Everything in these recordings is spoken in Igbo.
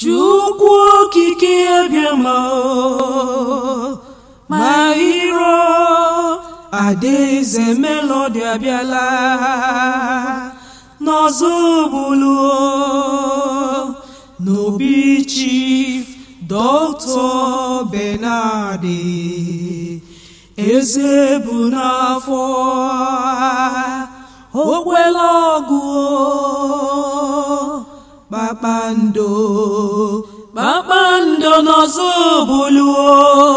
Chukwu okike abịama ma iro adaeze melodi abịala n'ọzọ bụlu n'obi chief dọkịta benadi eze bụ n'afọ o kwela ọgụ kpakpando kpakpando n'ọzọ bụluo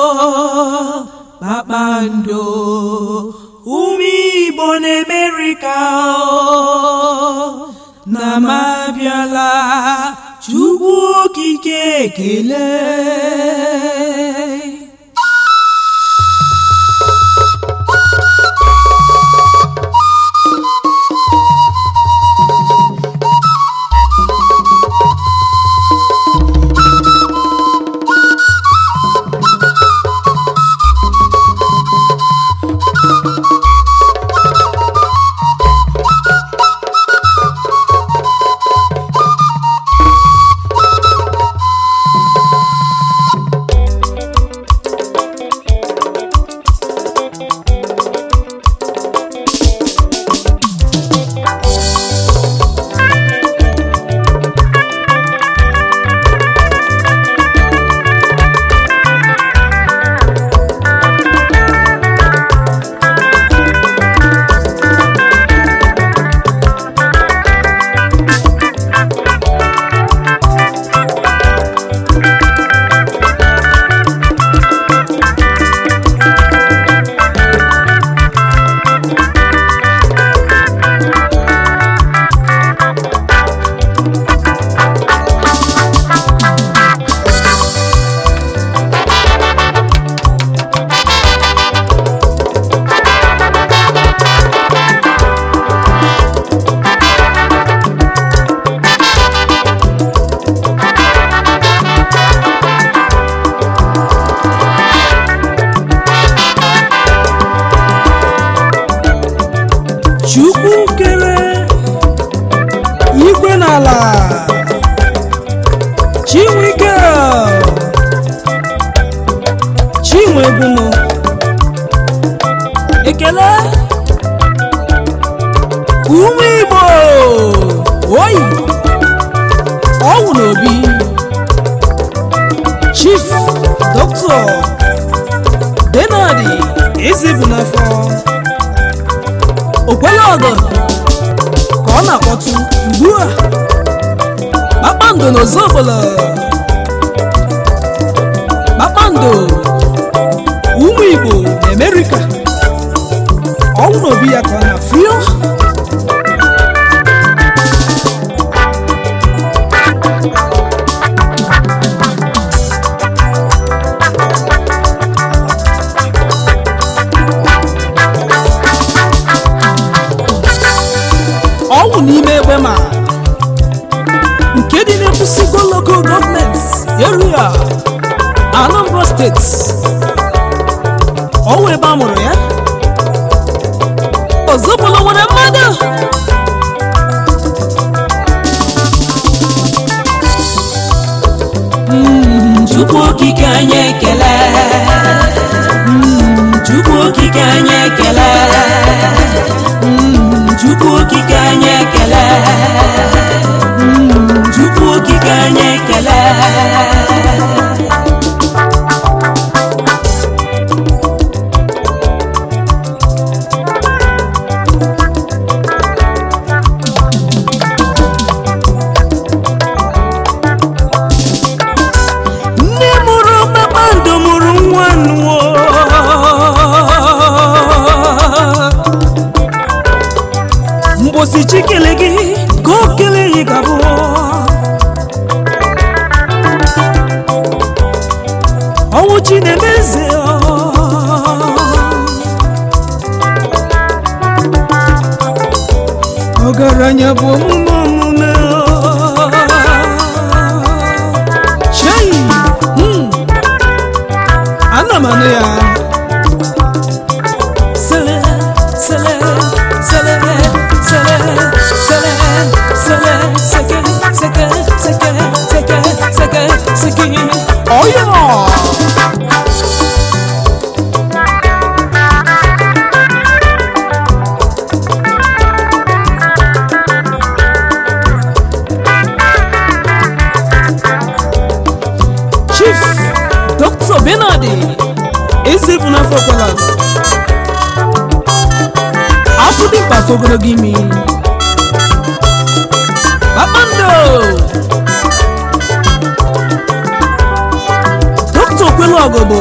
kpakpando ume igbo n'amerịka na m abịala chukwu okike ekele chukwu kere igwe n'ala chinwike chinwegunu ekele ụmụ igbo oyi ọwụ n'obi chief dr benadi ezebunafọ okwele ọgọ ka ọ na-akpọtụ ugbu a kpakpando n'ozo ọbụla kpakpando ụmụ igbo na amerịka ọnwụ n'obi ya ka ọ na-afrio ọnwụ n'ime egbe ma nke dị n'ekwusigo local gọọmenti area anambra steeti ọnwụ ebe a mụrụ ya ozobụla nwere mmadụ Mm, Chukwu okike anyị ekele Mm, Chukwu okike anyị ekele Mm, Chukwu okike anyị ekele Mm, Chukwu okike anyị ekele nne mụrụ kpakpando mụrụ nwa nụọ mgbosi chike afọ ogologo imi kpakpando dọkịta okwelu ọgụbụ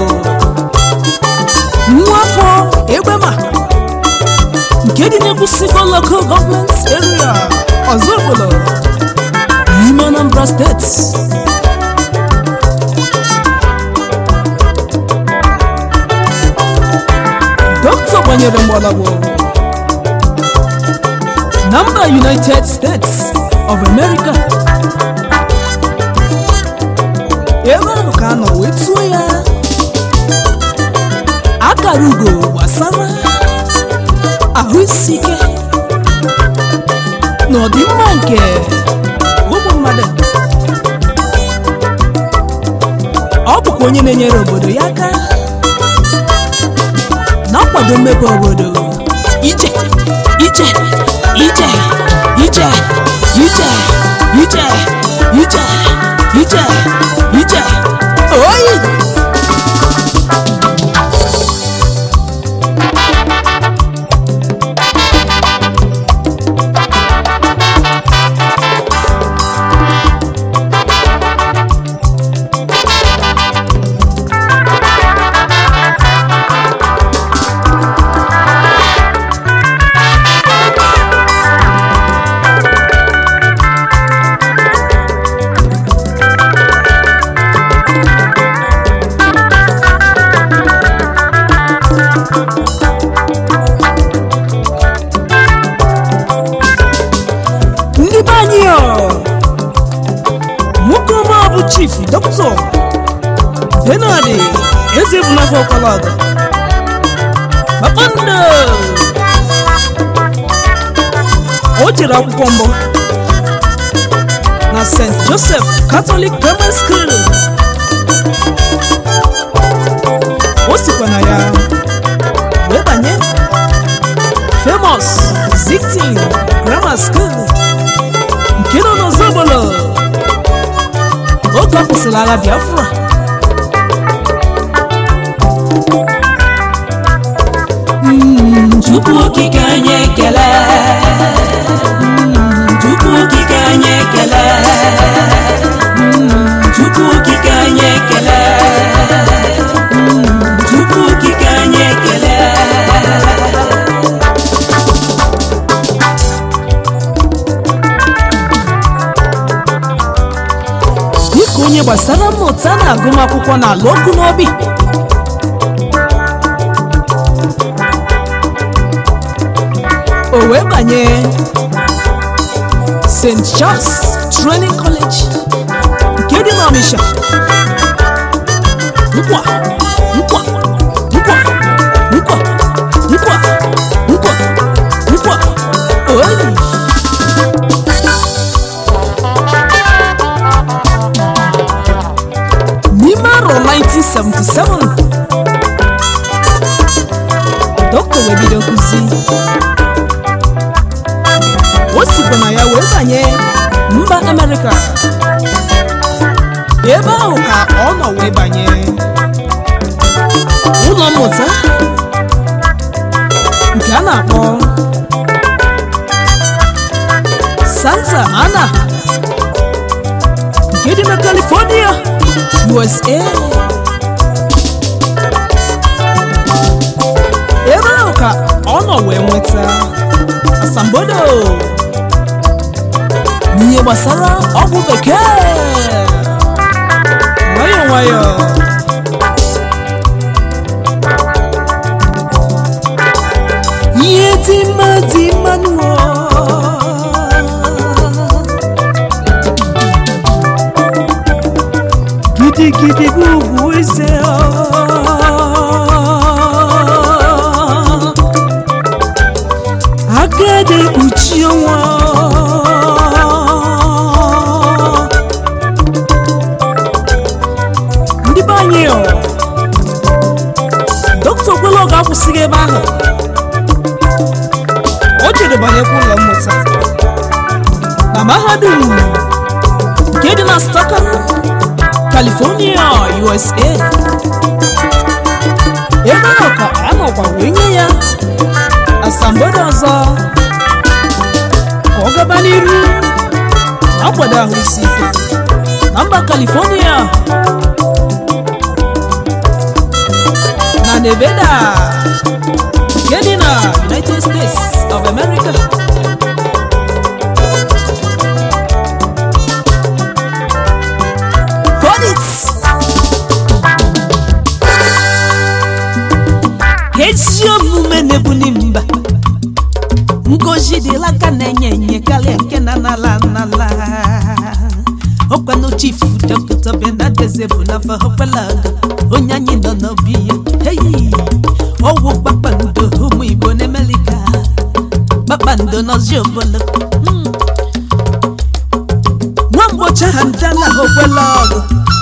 nwa afọ egbema nke dị n'egwusigo local government area ọzọ obodo n'ime anambra steeti dọkịta gbanyere mgbọrọgwụ na mba united states of america ebe ahụ ka a nọ wee tụọ ya akara ugo gbasara ahụ isi ike na ọdịmma nke ụmụ mmadụ ọ bụkwa onye na-enyere obodo ya aka na-akwado mmepe obodo ije ije ije ije ije ije ije ije ije oyi ndị be anyị ọ nwoke ọma bụ chief dọkịta benadi eze bụ n'afọ ọkọlọgọ kpakpando o jere akwụkwọ mbụ na st joseph catholic grammar school o sikwa na ya wee banye famous zictin grammar school nke nọ n'ozobolo oge ọ kwụsịrị agha biafra Chukwu okike anyị ekele Chukwu okike anyị ekele Chukwu okike anyị ekele Chukwu okike anyị ekele dịka onye gbasara mmụta na agụmakwụkwọ na ala okwu n'obi o wee banye st charles training college nke dị n'ọnịsha nkwa nkwa nkwa nkwa nkwa nkwa nkwa oyi n'ime arọ 1977 dọkịta wee bido nkụzi o sikwa na ya wee banye mba amerịka ebe ahụ ka ọ nọ wee banye ụlọ mmụta nke a na-akpọ santa ana nke dị na california usa ebe ahụ ka ọ nọ wee nweta asambodo n'ihe gbasara ọgwụ bekee nwayọọ nwayọọ ihe dị mma dị mma nụọ gidigidi bụ ugwu eze agadi kpuchi ọnwa ndị be anyị ọ dọkịta ogologo akwụsịghị ebe ahụ o jere banyekwa ụlọ mmụta na mahadum nke dị na Stockton, California, USA ebe ahụ ka a nọkwa wee nye ya asambodo ọzọ ka ọ gaba n'iru akwado ahụ isi ike na mba California na Nevada nke dị na United States of America Hold it! ezi omume na-ebuli mba ngozi dịla aka na-enye enye karịa nke na nala nala ọkwanụ chief dọkịta benadeze bụ nafa ọkpalaga onye anyị nọ n'obi ya heyi ọwụ kpakpando ụmụ igbo n'emelika kpakpando n'ọzi obodo Hmm. nwa mgbocha ha ndala okwela ọgụ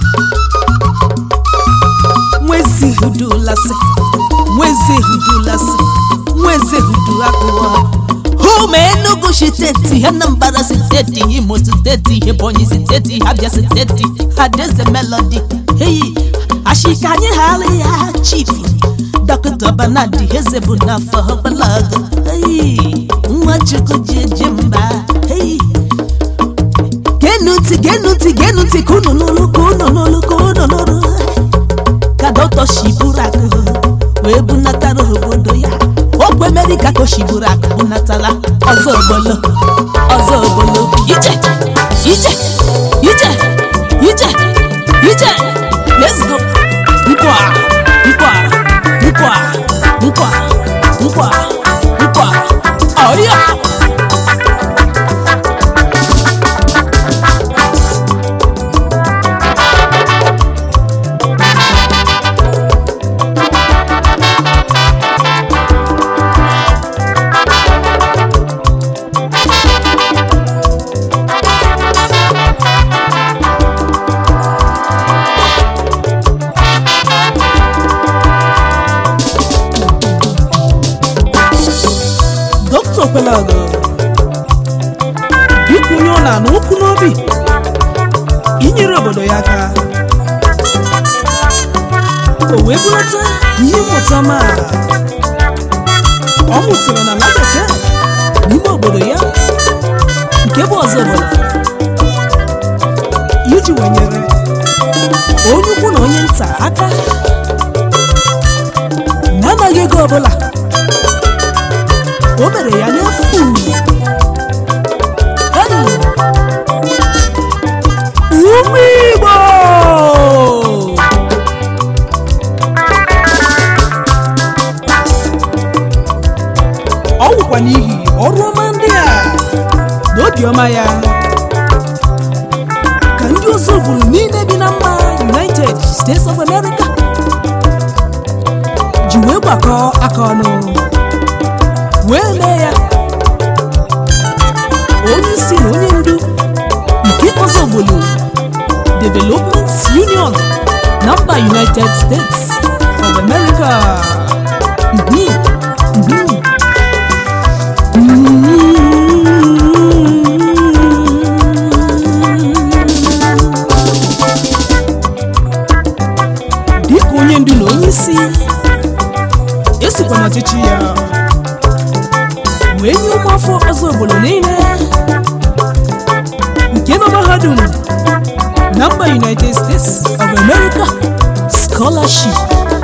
nwezi hudulasị nwezi hudulasị nwezi hudu akụwa home enugu steeti anambra steeti imo steeti ebonyi steeti abia steeti adeze melody heyi ashika anyị ghara ya chief dọkịta banadi eze bụ n'afọ ọgbalaga heyi nwa chukwu ji eje mba heyi genuti genuti genuti kunu nulu kunu nulu kunu nulu ka dọkịta shiburu akụ wee bunatara obodo ya ogwe amerika ka o shiburu akụ bunatara ọzọ ogbolo ọzọ ogbolo ije ije ije ije ije let's go nkwa nkwa nkwa nkwa nkwa nkwa ọya dọkịta okwelago ikwunye ọ na okwu n'obi inyere obodo ya aka o wee bụrụta ihe mmụta ma ọ mụtara na ala bekee n'ime obodo ya nke bụ ọzọ obodo iji wee nyere onye ukwu na onye nta aka na-anaghị ego ọbụla o mere ya n'efu Hey! ụmụ igbo ọ wụkwa n'ihi ọrụ ọma ndị a na obiọma ya ka ndị ọzọ bụrụ niile bi na mba united states of america ji wee gbakọọ aka ọnụ wee mee ya onye isi na onye ndu nke ọzọ obodo development union na mba united states of america Mhm, mhm. dịka onye ndu na onye isi esikwa n'ọchịchị ya wee nye ụmụafọ ọzọ obodo niile nke nọ mahadum na mba united states of america scholarship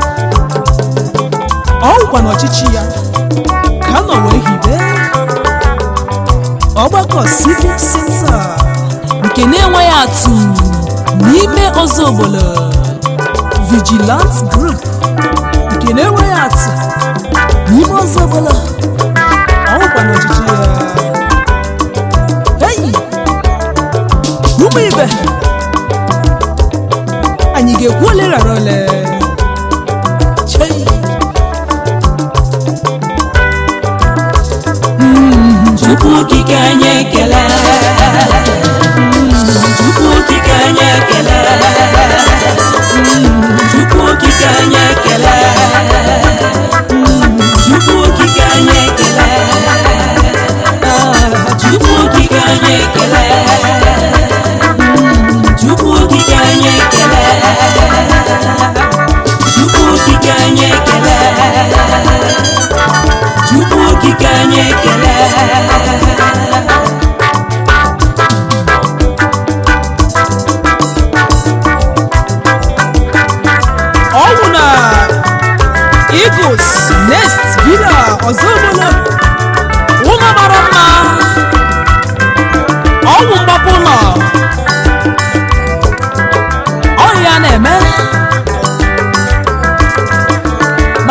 ọ wụkwa n'ọchịchị ya ka nọ wee hibe ọgbakọ civic center nke na-enweghị atụ n'ime ọzọ obodo vigilant group nke na-enweghị atụ n'ime ọzọ obodo ọ bụkwa n'ọchịchị ya heyi ụmụ ibe anyị ga-ekwu ole rara ole Chei. Chukwu okike anyị ekele Chukwu okike anyị ekele Chukwu okike anyị ekele Chukwu okike anyị ekele Chukwu okike anyị ekele Chukwu okike anyị ekele Chukwu okike anyị ekele Chukwu okike anyị ekele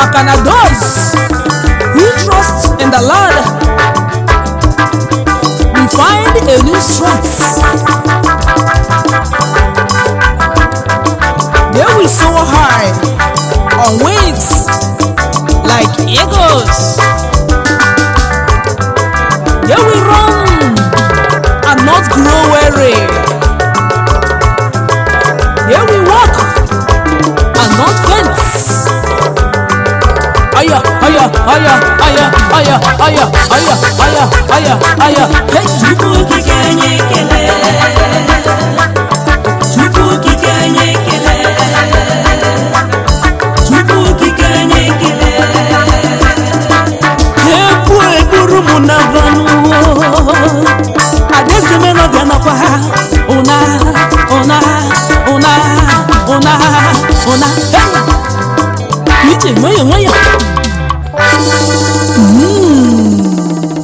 maka na those who trust in the lord will find a new strength they will soar high on wings like eagles they will run and not grow weary they will walk and not faint. Aya, aya, aya, aya, aya, aya, aya, aya, aya, aya. Hey, Chukwu okike anyị ekele Chukwu okike anyị ekele Chukwu okike anyị ekele ebu eburu m na vanụ. Adese melodi anọkwa ha. Una, una, una, una, una. Hey, ije nwayọ nwayọ. Mm.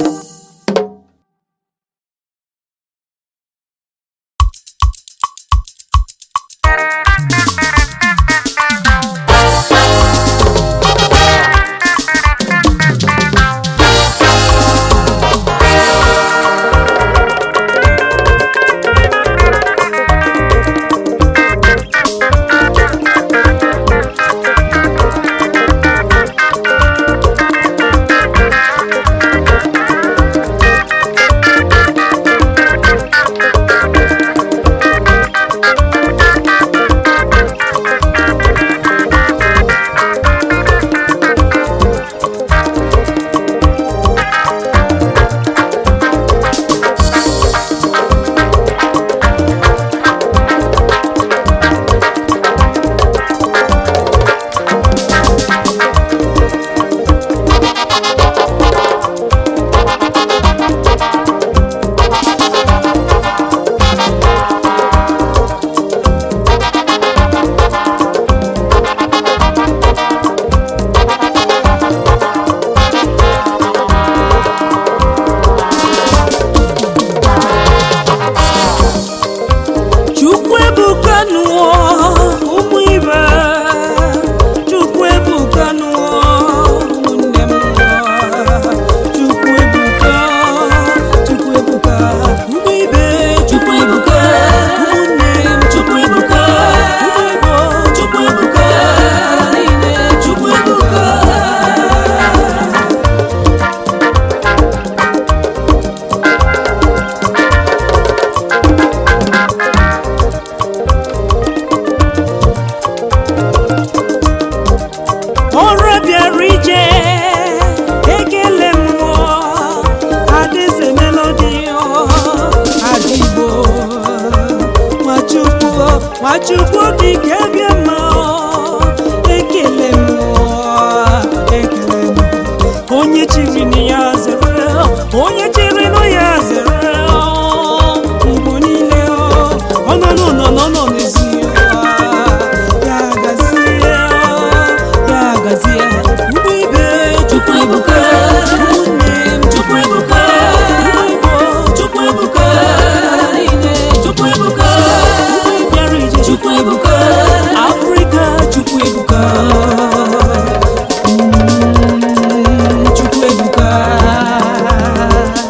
chukwu ebuka nụọ ụmụ ibe chukwu ebuka nụọ ụmụnne m chukwu ebuka chukwu ebuka ụmụ ibe Chukwu ebuka ụmụnne m Chukwu ebuka ụmụ igbo Chukwu ebuka niile Chukwu ebuka ọrụ bịara ije ekele mmụọ adịze melodi adịgbo nwachukwu nwachukwu dịka bịa mma ekele mmụọ ekele mmụọ onye chiri na ya zere onye chiri na ya zere igbo niile ọ nọ n'ụlọ nọ nọ n'ezi ya gazie ya gazie ụgbọ ibe Chukwu ebuka ụmụnne m Chukwu ebuka ụgbọ igbo Chukwu ebuka niile Chukwu ebuka ụgbọ ịbịara ije Chukwu ebuka afrịka chukwu ebuka Mm, chukwu ebuka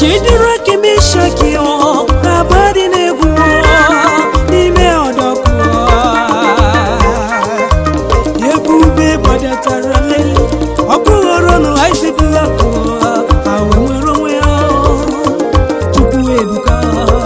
Chidera mishaki ọ abadi na-egwu n'ime ọdọkụ ebube gbadatara lele ọkụ ghọrọ nụ isi blọkụ ha wee nwere onwe ha chukwu ebuka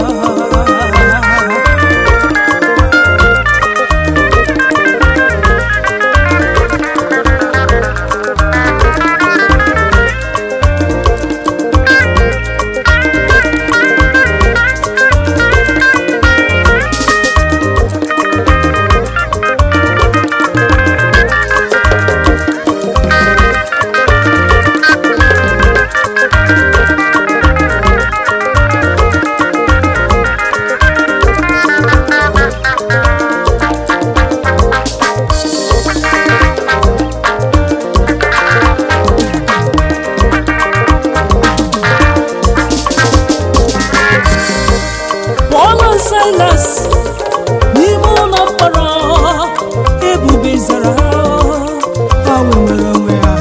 Paul and Silas n'ime ụlọ mkpọrọ ebube zara ha wee nwere onwe ha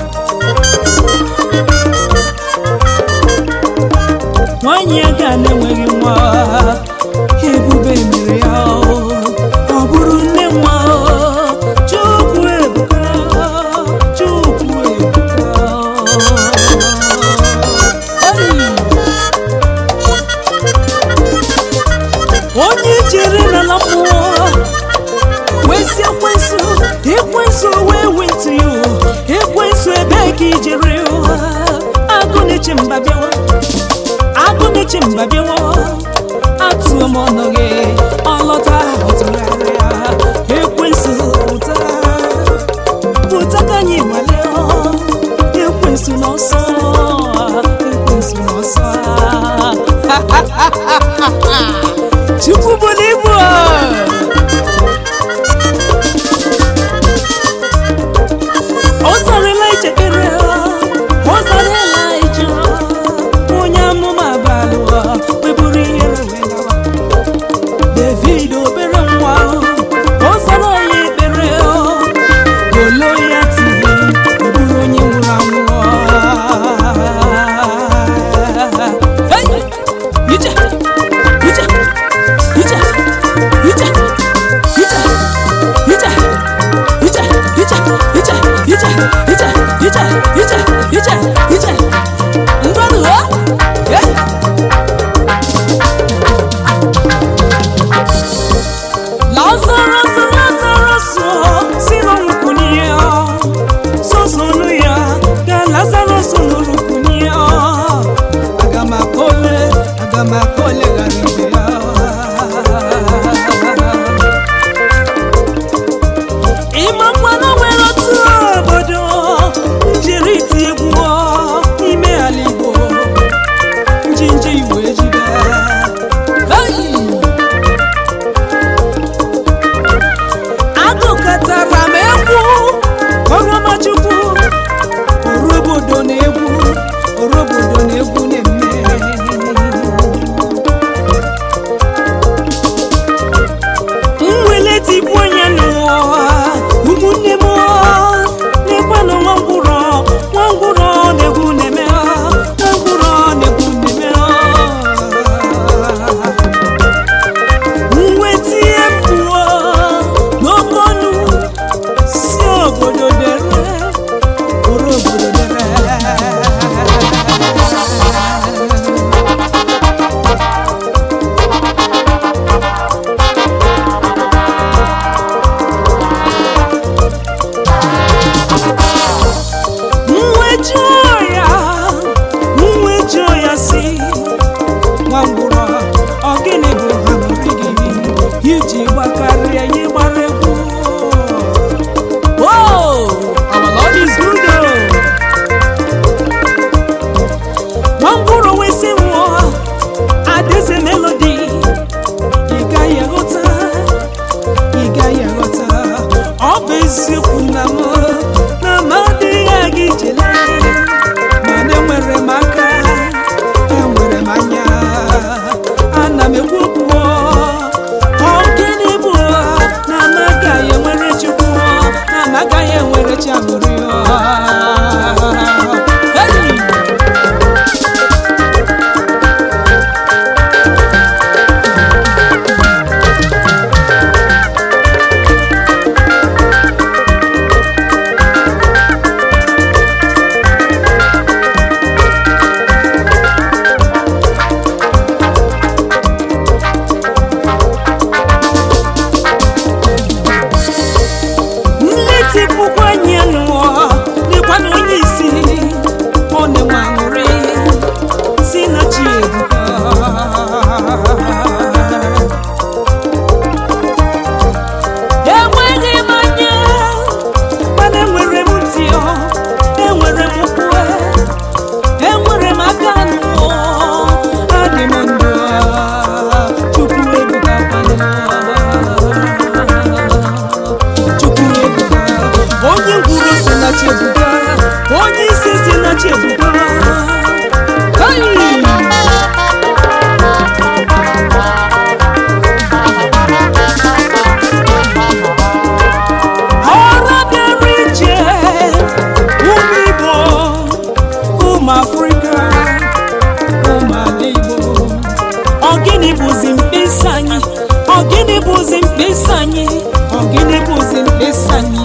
nwanyị ya ga na-enweghị nwa ebube mere ya ọ bụrụ nne nwa chukwu ebuka chukwu ebuka Hey! onye jere n'ala mmụọ wee si ekwensu ekwensu wee went you ekwensu ebe ka ijere agụ na-eche mba bịawa agụ na-eche mba bịawa atụọ m ọnụ gị ọlọta ọtụgharịa ekwensu pụta pụta ka anyị gbalie ekwensu n'ọsọ ekwensu n'ọsọ chukwu bụrụ ibu ọ zara elija ekpere ọ zara elija onye amụma abalị weburu ihe wee gawa david obere nwa ọ zara ya ekpere olo ya tiri weburu onye nwụrụ anwụ Hey! Ije! Ije! Ije! Ije! Ije! Ije! Ije! Ije! Ije! Ije! Ije! Ije! Ije! Ije! Ije! Ngwanụ o! Eh! Lazarus, Lazarus, si n'ọnwụ kunie, soso nụ ya, ka Lazarus nụrụ kunie. Aga m akọle, aga m akọle ghara ibe ya. ịma mmanụ nwere otu obodo jiri iti egwu n'ime ala Igbo njinji Igbo ejide Hey! agụkọtara m egwu ọrụmachukwu orobodo na egwu orobodo na egwu na-eme mweletikwu onye n'ụwa ụmụnne m n'ekwenụ nwangwụrọ nwangwụrọ na-egwu na-eme nwangwụrọ na-egwu na-eme mwetie pụọ n'oke ọnụ si obodo dere bụrụ obodo dere mwejuo ya mwejuo ya si nwangwụrọ ọ gịnị bụ ha n'obi gị iji gbakarịa ihe gbara egwu Whoa! Our Lord is good oh! nwangwụrọ wee sị nwụọ adịze melodi ị gaghị aghọta ị gaghị aghọta ọ bụ eziokwu na m na m adịghị aga ijele mana enwere m aka enwere m anya ana m ekwu okwu ọ gịnị bụ na m agaghị enwere chukwu na m agaghị enwere chiamụrụ tipụkwa anyị nụọ dịkwa na onye isi ọ na-enwe aṅụrị si na chi ebuka enweghị m anya mana enwere m ntị ọ enwere m ụkwụ enwere m aka nụ adị m ndụ chukwu ebuka kwanụ chukwu ebuka onye ngwuru si na chi ebuka onye isi si na chi ebuka Hey! ọrụ bịara ije ụmụ igbo ụmụ afrịka ụmụ ala igbo ọgịnị bụzi mkpesa anyị ọgịnị bụzi mkpesa anyị ọgịnị bụzi mkpesa anyị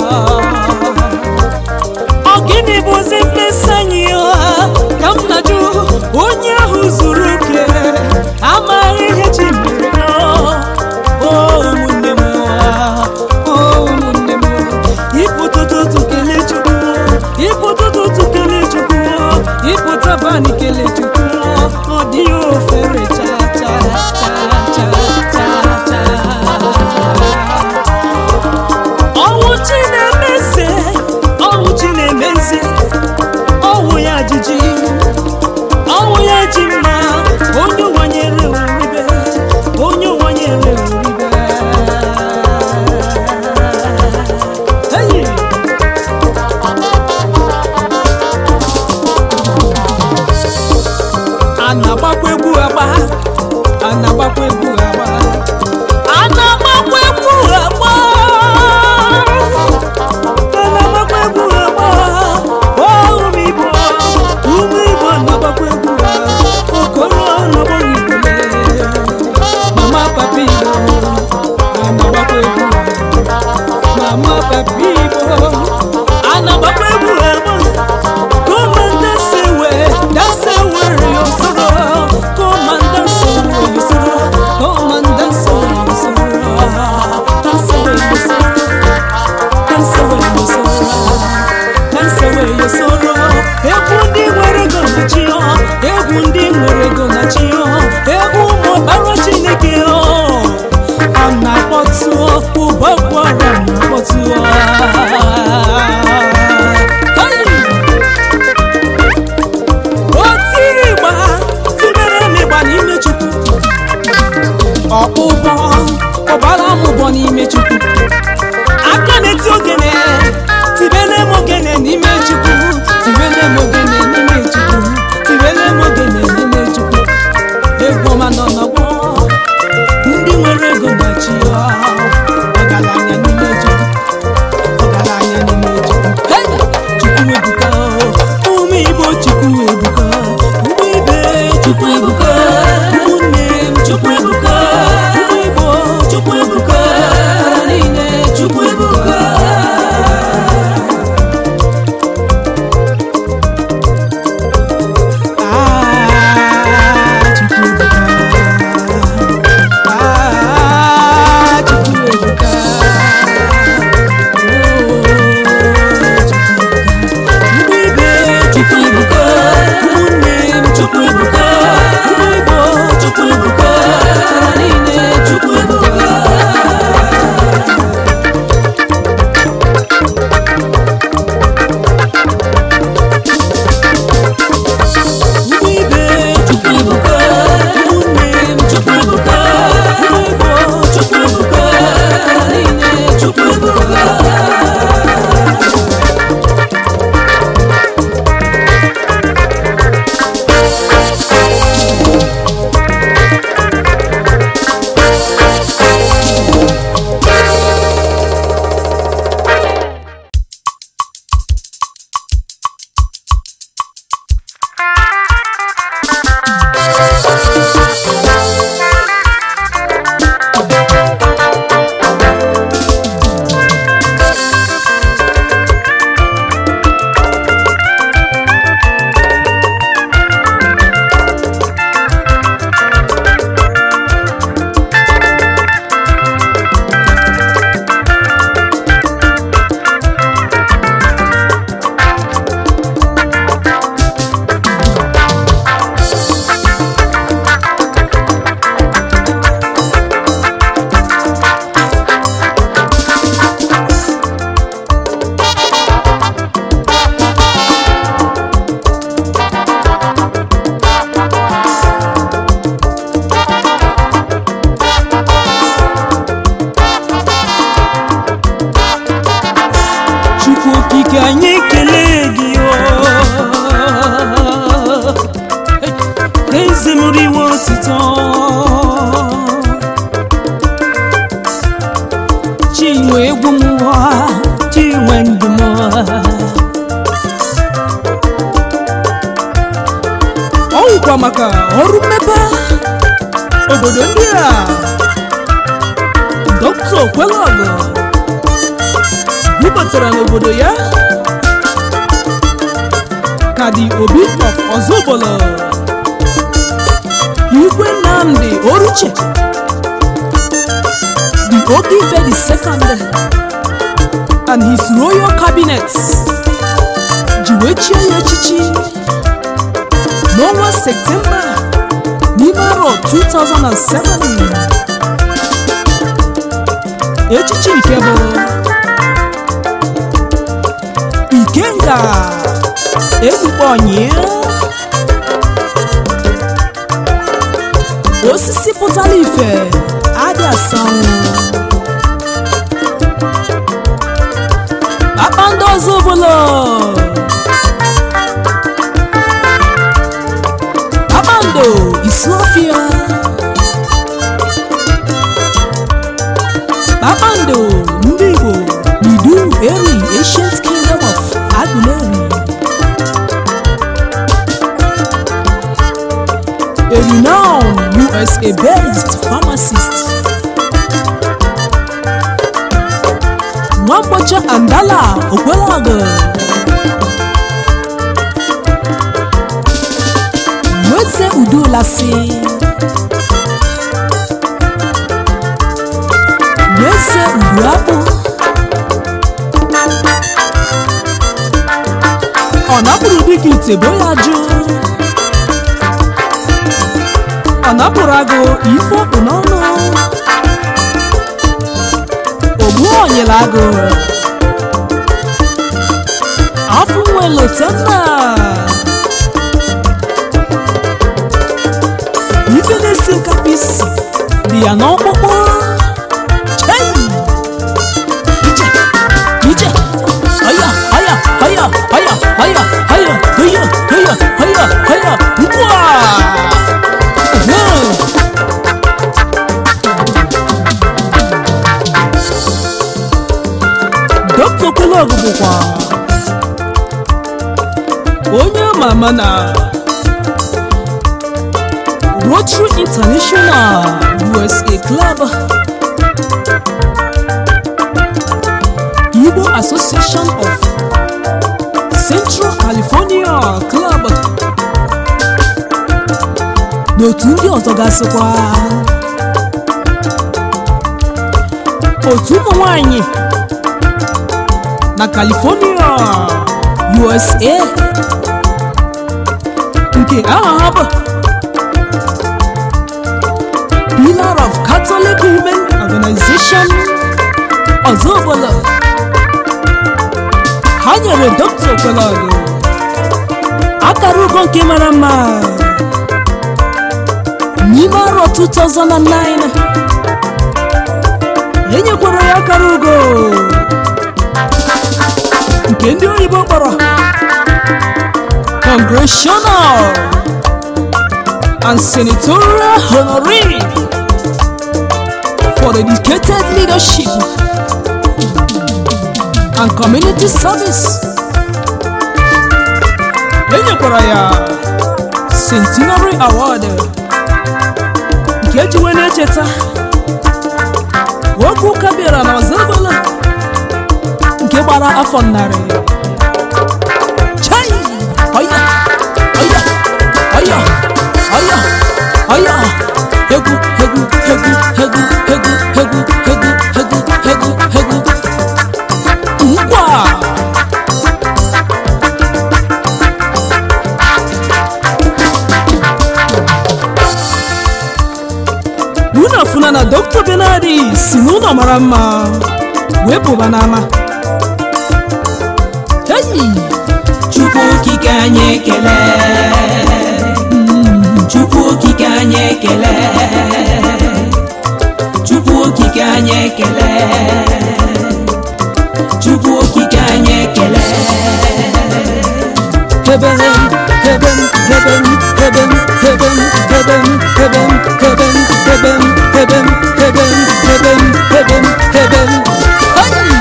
ọgịnị bụzi mkpesa anyị ka m na-ajụ onye ahụ zuru oke amaghị ihe chi mere ya. o ụmụnne m o ụmụnne m ịpụta ụtụtụ kelee chukwu ịpụta ụtụtụ kelee chukwu ịpụta bani kelee chukwu ọ dịghị ofere cha cha cha cha cha cha ọnwụ chi na-emeze ọnwụ chi na-emeze ọnwụ ya jiji ọnwụ ya ji mma onye ụwa nyere uribe onye ụwa nyere uribe Hey! a na-agbakwa egwu agba a na-agbakwa egwu agba a na-agbakwa egwu agba a na-agbakwa egwu agba o ụmụ igbo ụmụ igbo na-agbakwa egwu okoro na-agbọghị igbole mama papa igbo a na-agbakwa egwu mama papa igbo a na-agbakwa egwu agba Come and dance away, dance away your sorrow. Come and dance away your sorrow. Come and dance away your sorrow. Dance away your sorrow. Dance away your sorrow. Dance away your sorrow. Egwu ndị nwere ego na chi ọ. Egwu ndị nwere ego na chi ọ. Egwu ụmụ ọkpara Chineke ọ. A na-akpọtụ ụbọ kwara na-akpọtụ ọ. Hey! oti ịgba tinyere m ịgba n'ime chukwu ọkpụbọ ụbara m ụbọ n'ime chukwu aka na-eti ogene tibele m ogene n'ime chukwu tibele m ogene n'ime chukwu tibele m ogene n'ime chukwu maka ọrụ mmepe obodo ndị a dọkịta okwelọgụ bubatara n'obodo ya ka dị obi of ọzọbolo igwe nnamdi oruche the ogife the second and his royal cabinet ji wee chie ya echichi n'ọnwa septemba n'ime arọ 2007 echichi nke bụ ikenga egbukpọnyie osisi pụtara ife adị asanwụ kpakpando ọzọ obodo kpakpando isuofia kpakpando ndị igbo n'idu eri ancient kingdom of aguleri a renowned USA-based pharmacist. Nwamgbocha Andala Okwelago. Nweze Udolasi. Nweze Uduakpo. Ọ napụrụ dịka ite bo ya jụụ ọ napụrụ agụ ife ọkpụ n'ọnụ ogbu onyere agụ afọ nwelotemma ife na-esi nkapa isi dị ya n'ọkpụkpụ chei ije ije haya haya haya haya haya haya haya haya haya haya ngwa dọkịta okwulọgụ bụkwa onye ama ama na Rotary International USA Club Igbo Association of Central California Club n'otu ndị ọzọ gasịkwa otu ụmụ nwanyị na California USA nke aha ha bụ Pillar of Catholic Women Organization Ọzọbụla ha nyere Dr. Okwelọgụ akara ugo nke mara mma n'ime arọ 2009 enyekwara ya akara ugo nke ndị oyibo kpọrọ congressional and senatorial honoree for dedicated leadership and community service enyekwara ya centenary award nke eji wee na-echeta oge ụka bịara na ọzọbụla nke gbara afọ narị chai ọya ọya ọya ọya ọya egwu egwu egwu egwu egwu egwu egwu egwu egwu egwu ngwa unu afụna na dr benadi si n'ụlọ mara mma wee pụba n'ama heyi Chukwu okike anyị ekele Chukwu okike anyị ekele Chukwu okike anyị ekele Chukwu okike anyị ekele Heaven, heaven, heaven, heaven, heaven, heaven, heaven, heaven, heaven, heaven, heaven, heaven, heaven, heaven. Hey!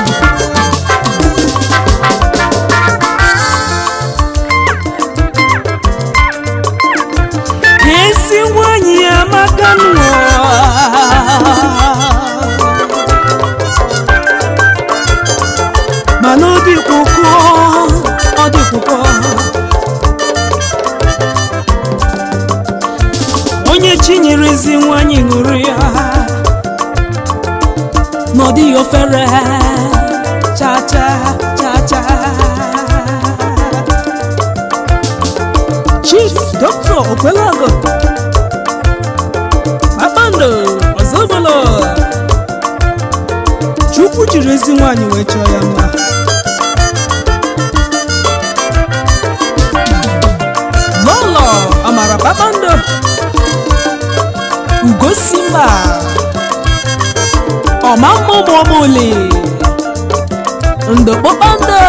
mana ọ dịkwụkwọ ọ dịkwụkwọ onye chi nyere ezi nwanyị ṅụrụ ya na ọ dịghị ofere cha cha cha cha chief dr okwelago kpakpando ọzọbụla chukwu jiri ezi nwanyị wee chọọ ya mma lọlọ amara kpakpando ugosimba ọma mma ụmụ ọmụli ndo kpọkpando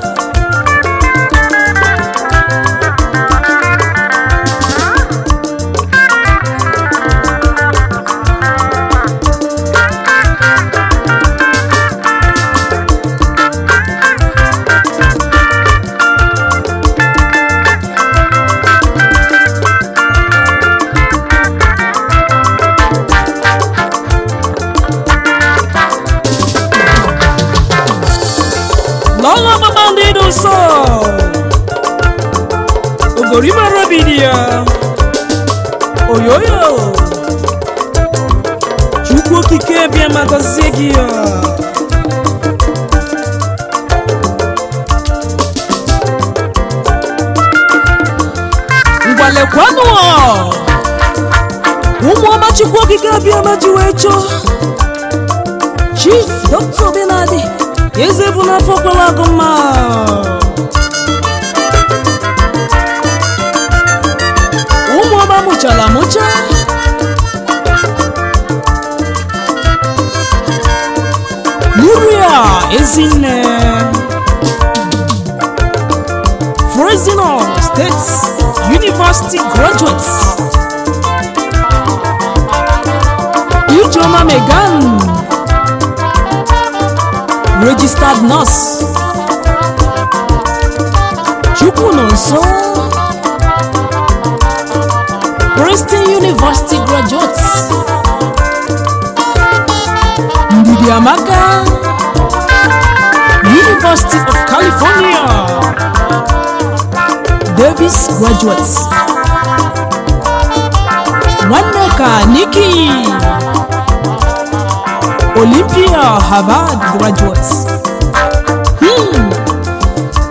lọlọ kpakpando ịdị nsọ ogorimara obi dị ya oyoyo chukwu okike bịa ma gọzie gị ya ngwalekwanụ ụmụ ọma chukwu okike abịama ji wee chọọ chief dr obenadi eze bụ n'afọ kwere agụ mma ụmụ ọma mụchara mụcha nuria ezinne Fresno State University graduates Ijoma Megan registered nurse Chukwu nọ nso Princeton University graduates Ndidi Amaka University of California Davis graduates Nwaneka Nikki Olympia Harvard graduates Hmm.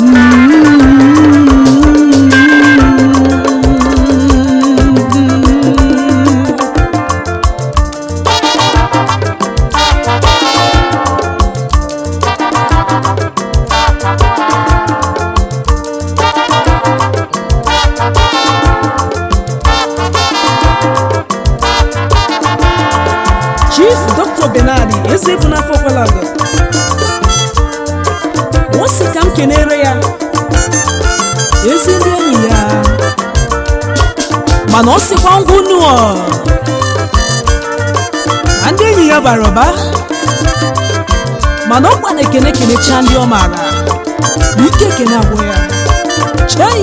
chief dr benadi eze bụ n'afọ kwelago o si ka m kenere ya ezi ndị enyi ya mana ọ sịkwa ngwa unu ọ na ndị enyi ya bara ụba mana ọ gba na ekene kenecha ndị ọ maara na ike ekene agwụ ya chei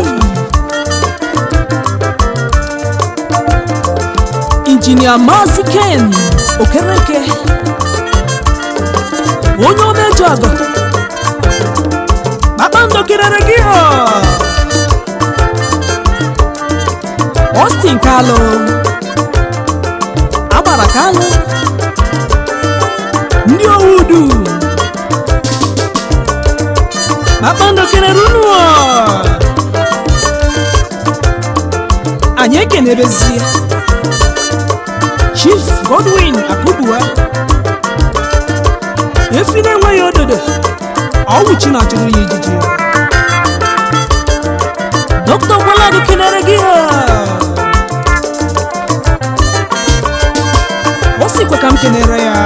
injinia maazị ken okereke onye omeju agụ kpakpando kelere gị ọ Austin Kalụ agbara Kalụ ndị owudu kpakpando kelere unu ọ anyị ekenebezie chief godwin akụbuwa efi na-enweghị ododo ọwụchi na-achụrụ ya ijiji Dr. Gwaladu kenere gị ha o sikwe ka m kenere ya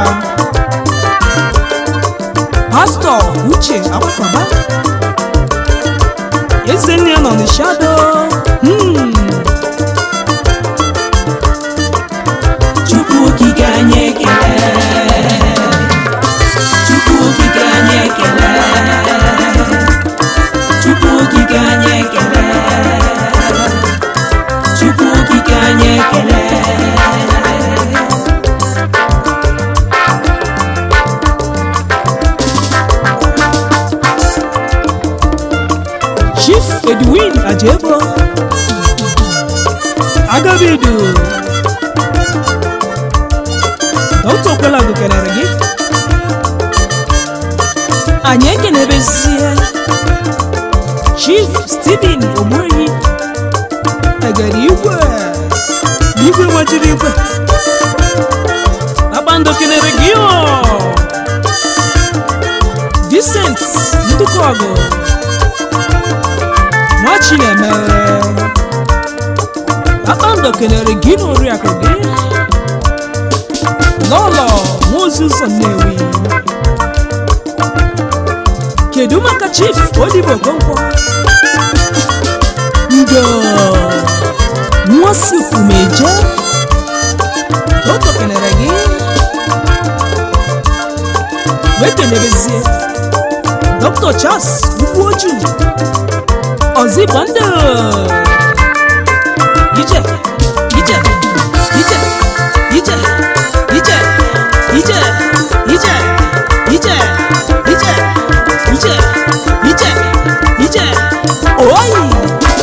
pastọ uche agbakọba eze nne ya nọ n'ishado hmm. Chukwu okike anyị ekele Chukwu okike anyị ekele Chukwu okike anyị ekele Chukwu okike anyị ekele edwin ajebo agabidu dọkta okwelago kelere gị anyị ekenebezie chief stephen ogbuehi egere igwe igwe nwajiri igwe kpakpando kelere gị o Vincent Ndukọgụ nwa Chinemere kpakpando kelere gị na oriakụ gị n'ụlọ nwaozuzo Nnewi kedu maka chief Odibo Okonkwo ndo nwa Sukumeje Toto kelere gị wee kelebezie dr charles ugwuoju ozibonde ije ije ije ije ije ije ije ije ije ije ije ije oyi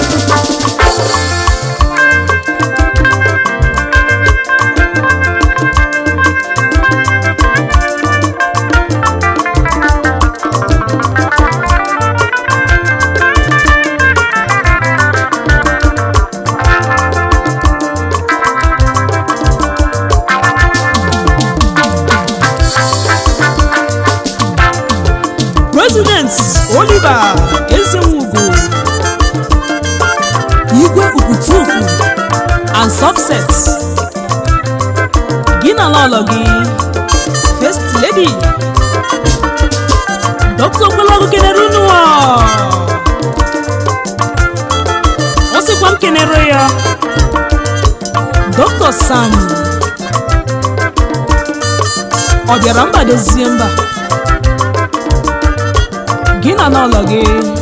president oliver ezenwugo igwe ukwutukwu and subset gị na lọlọ gị first lady dr okwelago kenere unu ọ sịkwa m kenere ya dr sam ọ bịara mba dozie mba gị na n'ụlọ gị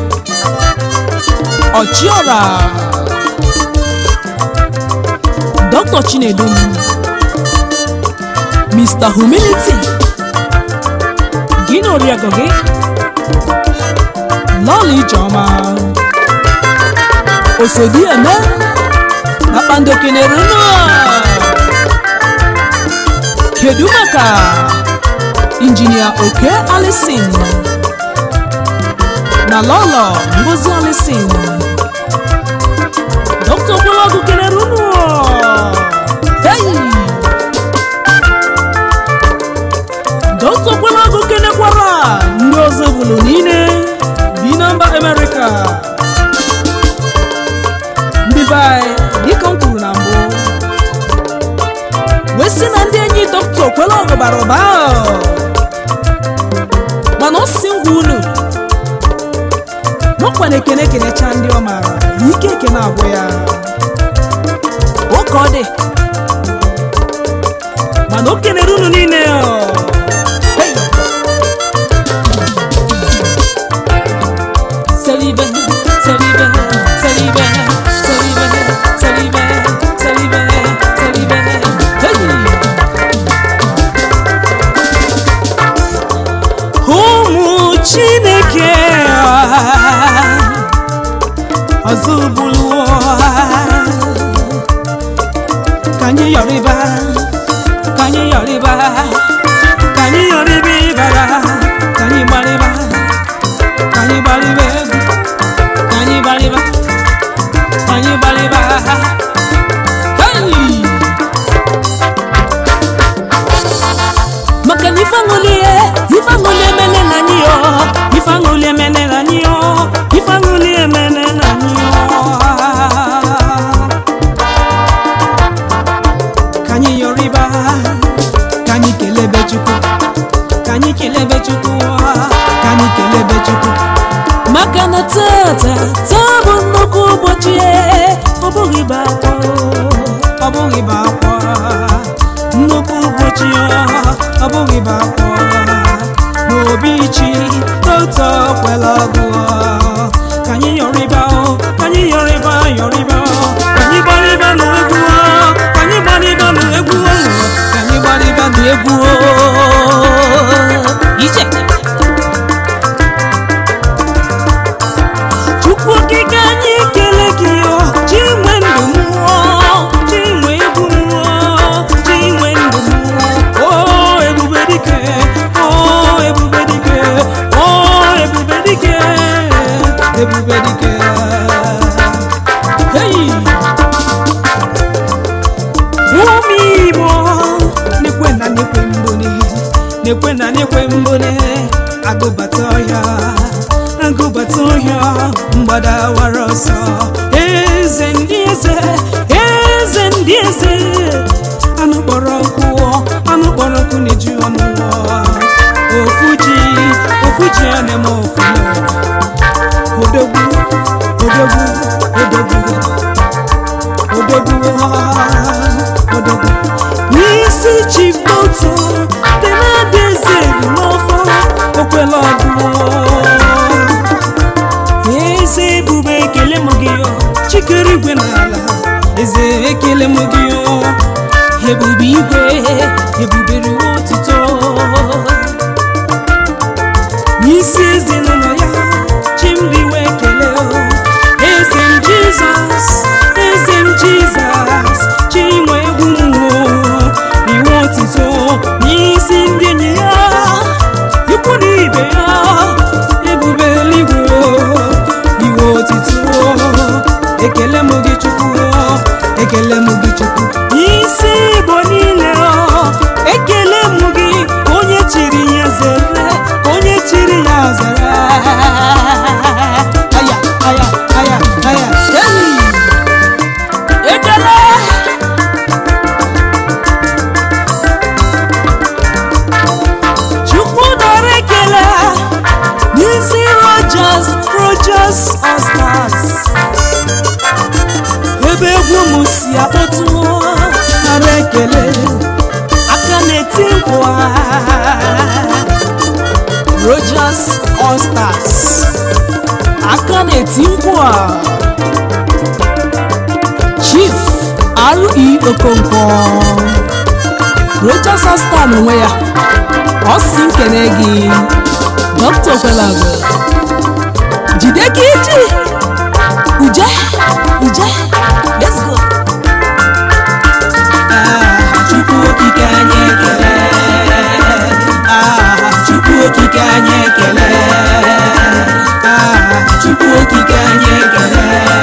ọchiọra dr chinedum mr humility gị na oriakụ gị lọla ijeọma osodi eme kpakpando kenere unu kedu maka injinia oke alison na lọlọ ngozi alison dọkta okwelago kelere unu hey! dọkta okwelago kelekwara ndị ọzọ bụrụ niile bi na mba amerịka ndị be anyị dịka m kwuru na mbụ wee sị na ndị enyi dọkta okwelago bara ụba mana ọ si ngwa unu n'ọkwa na ekene ekenecha ndị ọ maara na ike ekene agwụ ya oke ọ dị mana o kenere unu niile ọ. Hey! Selibe, selibe, selibe, selibe, selibe, selibe, selibe. Hey! ụmụ chineke ọzọ bụlụọ ka anyị yọrịba ka anyị yọrịba ka anyị yọrịba ịbara ka anyị gbarịba ka anyị gbarịba egwu ka anyị gbarịba ka anyị gbarịba hey! maka na ife aṅụlie ife aṅụlie emene na anyị yo ife aṅụlie emene na anyị yo ife aṅụlie emene na anyị yo ka anyị yọrịba ka anyị kelebe chukwu ka anyị kelebe chukwu ka anyị kelebe chukwu maka na tata taa bụ nnukwu ụbọchị ọ bụghị bụ akwa ọ bụghị bụ akwa nnukwu ụbọchị ọ bụghị bụ akwa n'obi chi toto kwela ọgụ ka anyị yọrịba ka anyị yọrịba yọrịba ka anyị gbarịba n'egwu ka anyị gbarịba n'egwu ka anyị gbarịba n'egwu ije chukwu okike anyị ebube dike hey! ụmụ igbo n'ekwe na n'ekwe mbone n'ekwe na n'ekwe mbone agụbata ọhịa agụbata ọhịa mgbada wara ọsọ eze ndị eze eze ndị eze anụ kpọrọ nkụ anụ kpọrọ nkụ na-eju ọnụ ofu ji ofu ji a na-eme ofu odogwu odogwu odogwu odogwu odogwu n'isi chifoto dị na-adị eze dị n'ọfọ okwela ọgwụ eze ebube ekele m gị o chikere igwe n'ala eze ekele m gị o ebube igwe ebubere otito n'isi ezinụlọ ya chimdi wee kelee o eze m jizọs eze m jizọs chinwe egwu mmụọ iwe otito n'isi ndị enyi ya ikwu na ibe ya ebube eluigwe iwe otito ekele m gị chukwu ekele m gị chukwu isi igbo niile ekele m gị onye chiri ya zere onye chiri ya zere aya aya aya aya eyi ekele chukwu dọrọ ekele n'isi rogers rogers ostars ebe egwu m si akpọtụ nara ekele aka na-eti nkwa rogers ostars aka na-eti nkwa chief re okonkwo rogers ostar n'onwe ya ọ si nkene gị dọkịta okwelagwe jide ka iji uje uje let's go Chukwu okike anyị ekele Ah, Chukwu okike anyị ekele Ah, Chukwu okike anyị ekele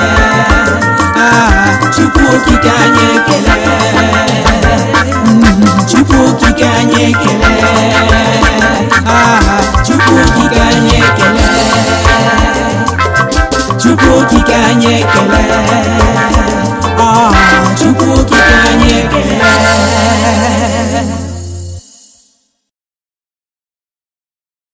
Ah, Chukwu okike anyị ekele Mm, Chukwu okike anyị ekele Ah, Chukwu okike anyị ekele Chukwu okike anyị ekele Ah, Chukwu okike